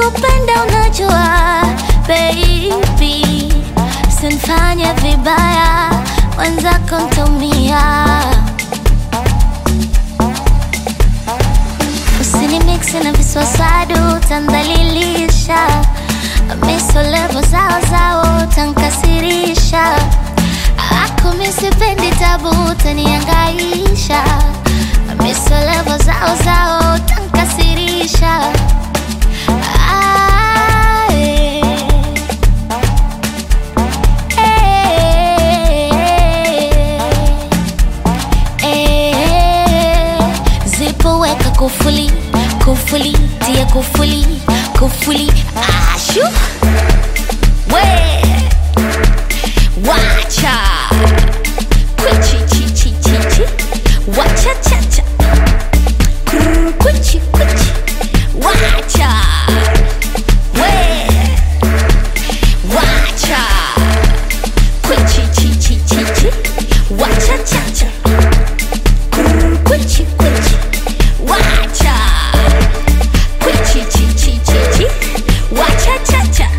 nakupenda unajua baby, sinfanye vibaya, wenzako ntaumia. Usini mixi na viswaswadu tandhalilisha, misolevo zao zao tankasirisha, ako misipendi tabu taniangaisha, misolevo zao zao tankasirisha. Ah, eh. Eh, zipo weka kufuli kufuli tia kufuli kufuli ashu we wacha kwichi chi chi chi chi wacha cha cha Krr, kwichi kwichi wacha we wacha kwichi chi chi chi chi wacha cha cha Krr, kwichi kwichi wacha kwichi chi chi chi chi wacha cha cha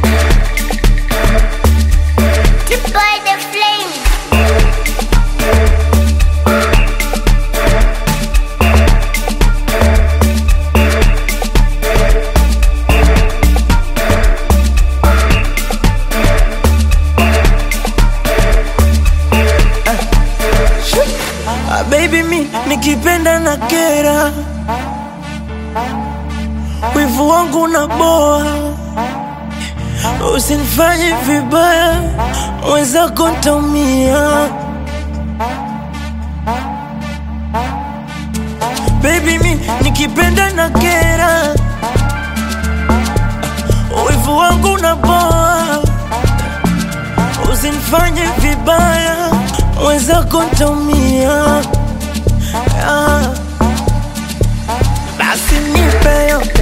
Deploy the flame Ah, baby mi nikipenda na kera, wivu wangu na boa, usinifanye vibaya, wenzako ntaumia. Baby mi nikipenda na kera, wivu wangu na boa, usinifanye vibaya, wenzako ntaumia. Ah. Basi nipe yote